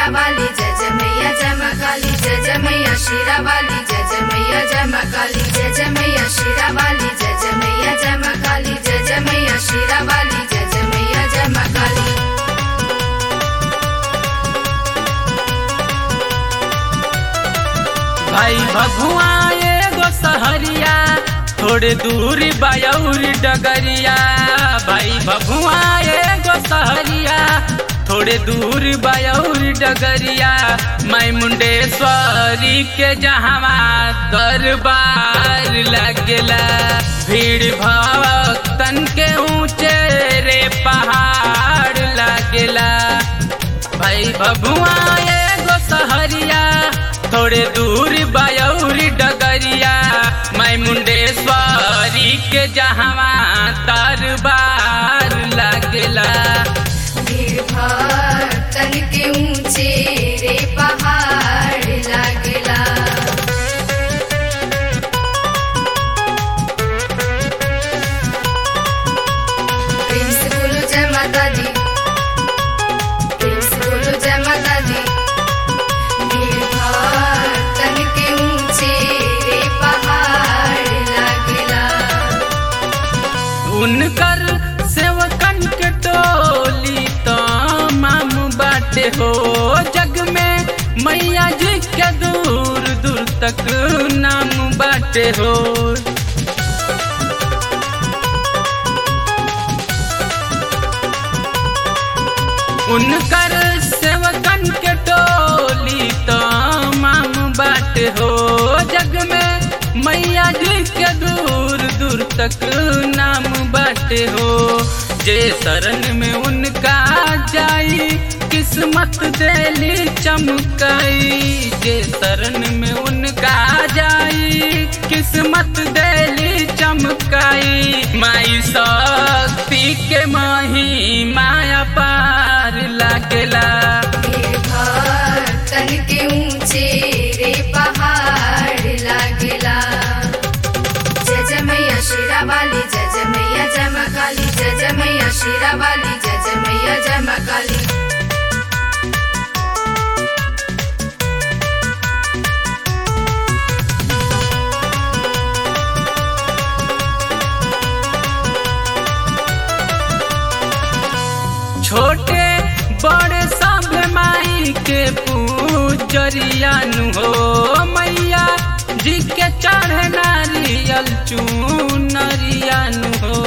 वाली जय जय मैया जय माँ काली जय जय मैया शीरा वाली जय जय मैया जय माँ काली जय जय मैया शीरा वाली जय जय मैया जय माँ काली जय जय मैया शीरा वाली जय जय मैया जय माँ काली भाई भगुआ एगो सहरिया थोड़े दूर बायौर डगरिया भाई भगुआ एगो सहरिया थोड़े दूर बायौर डगरिया मैं मुंडेश्वरी के जहावा दरबार लगेला भीड़ भक्तन के ऊंचे रे पहाड़ लगेला भाई बबुआ एगो सहरिया थोड़े दूर बायौर डगरिया मैं मुंडेश्वरी के जहावा दरबार लगला भीड़ भक्तन के ऊंचे रे पहाड़ लागला प्रेम से बोलो जय माता दी प्रेम से बोलो जय माता दी भीड़ भक्तन के ऊंचे रे पहाड़ लागला उनकर सेवकन के टोली तो माम बाटे हो जग में मैया जी के दूर दूर तक नाम बाटे हो उनकर सेवकन के टोली तो माम बाट हो जग में मैया जी के दूर दूर तक नाम बाट हो जे शरण में उनका जाई किस्मत देली चमकाई जे शरण में उनका जाई किस्मत देली चमकाई माई शक्ति के माही माया पार लागला भीड़ भक्तन के ऊंचे रे पहाड़ लागला जय जय मैया शीरा वाली जय जय मैया जय माँ काली जय जय मैया शीरा वाली जय जय मैया जय माँ काली छोटे बड़े सब माई के पूजरिया नु हो मैया जी के चढ़ नारियल चूनरिया नु हो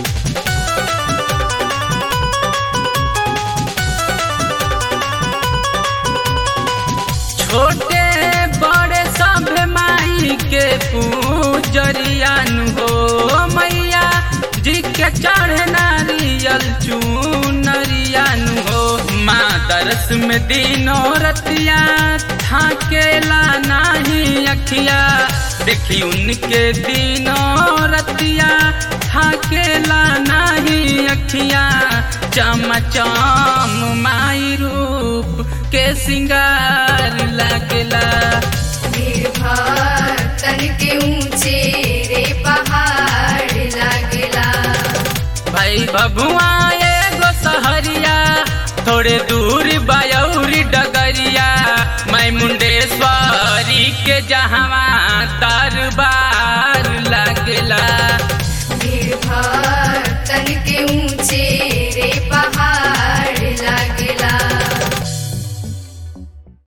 छोटे बड़े सब माई के पूजरिया नु हो मैया जी के चढ़ नारियल चूनरिया नु हो माँ दरस में दिनों रतिया थाकेला नाही अखिया देखी उनके दिनों रतिया थाकेला नाही अखिया चम चम माई रूप के सिंगार लगला भीड़ भक्तन के ऊंचे रे पहाड़ लागला भाई बबुआ एगो सहरिया थोड़े दूर बायौर डगरिया मैं मुंडेश्वरी के जहावा दरबार लगला भीड़ भक्तन